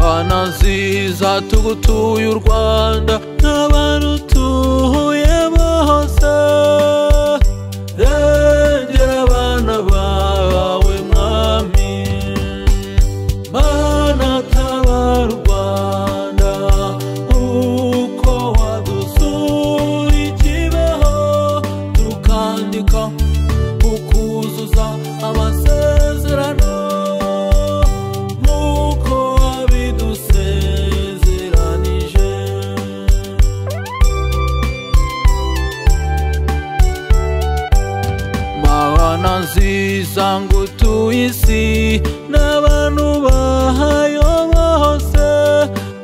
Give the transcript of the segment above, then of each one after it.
amazi zatugutuye u rwanda n'abantu tuhuyemo hose rengera abana bawe mwami mana tabara u rwanda uko wadusuye ikibeho tukandika ukuzuza amasezerano nk'uko wabidusezeranije mana nziza ngo utuye isi n'abantu bahayoba hose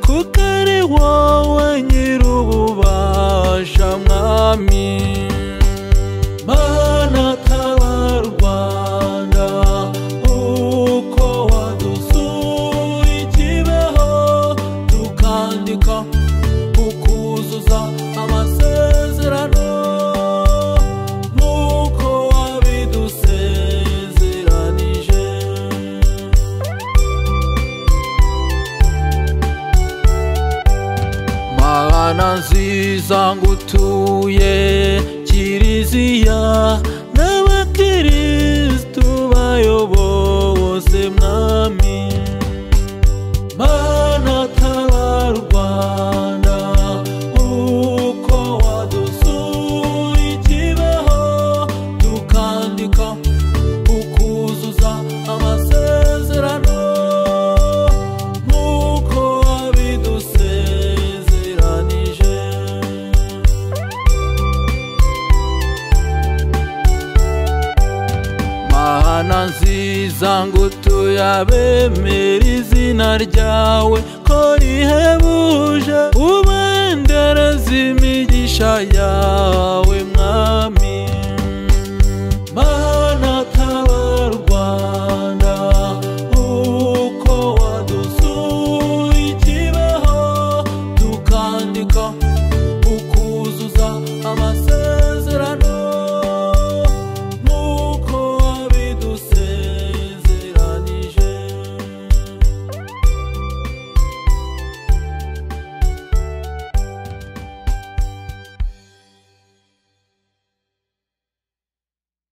kuko ari wowe nyir'ububasha mwami mana tabara u rwanda uko wadusuye ikibeho tukandika ukuzuza amasezerano nk'uko wabidusezeranije mana nziza ngo utuye kiriziya n'abakirisitu bayobowe bose mwami mana tabara u rwanda uko wadusuye ikibeho tukandika ukuzuza amasezerano nk'uko wabidusezeranije mana nziza ngo utuye abemera izina ryawe ko rihebuje ubendereza imigisha yawe mwami